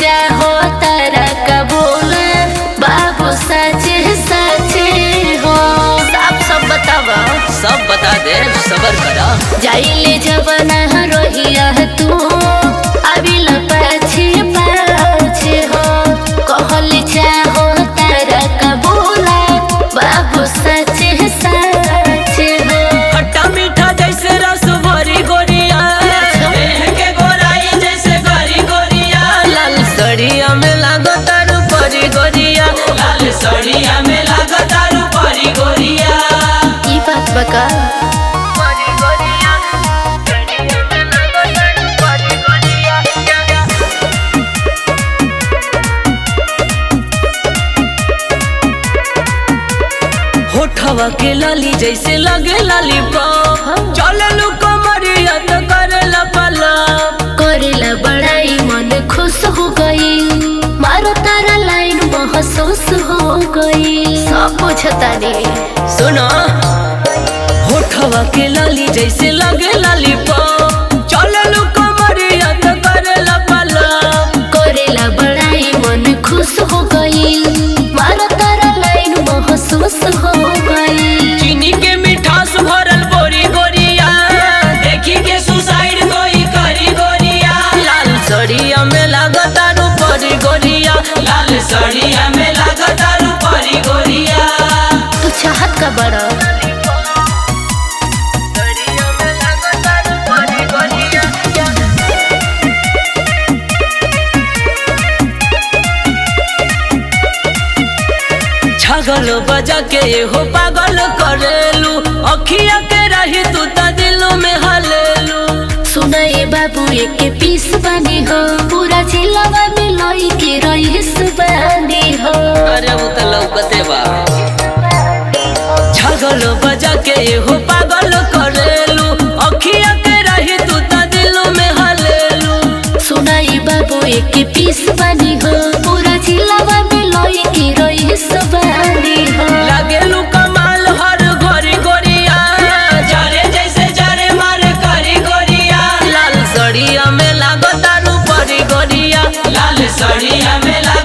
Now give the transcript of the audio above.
चाहो तारा कबूल बाबू सच सच हो सब सब बतावा सब बता दे सबर करा जाइले जब न रोहिया तू अभी पाछे पाछे हो कहल चाहो तारा कबूल बाबू सच सच हो खट्टा मीठा जैसे रस भरी गोरिया देह के गोराई जैसे गरी गोरिया लाल सड़िया में लागो तारू परी गोरिया लाल सड़िया में लागो तारू परी गोरिया ई बात बका परी गोरिया सड़िया में लागो तारू परी गोरिया होठवा के लाली जैसे लगे लाली पाप चले लू कमरिया तो करेला पलाप करेला बड़ाई मन खुश हो गई मारो तारा लाइन महसूस हो गई सब बुझता रे सुनो होठवा के लाली जैसे लगे लाली पाप चले लू कमरिया तो करेला पलाप करेला बड़ाई मन खुश हो गई मारो तारा लाइन महसूस हो गई चीनी के मिठास भरल बोरी गोरिया देखी के सुसाइड कोई करी गोरिया लाल सड़िया में लागतारू परी गोरिया लाल सड़िया में लागतारू परी गोरिया तू चाहत का बड़ा सड़िया में लागतारू परी गोरिया छगल बजा के हो पागल करेलू अखिया के रही तू त दिल में हलेलू सुनाए बाबू एक पीस बनी हो पूरा जिलावा में लई के रईस बनी हो अरे वो त लौकते बा छगल बजा के हो पागल करेलू अखिया के रही तू त दिल में हलेलू सुनाई बाबू एक पीस बनी हो पूरा जिलावा में लई के रईस बनी हो लागेलू कमाल हर घरी गोरिया जारे जैसे जारे मार करी गोरिया लाल सड़िया में लागो तारू परी गोरिया लाल सड़िया में लागो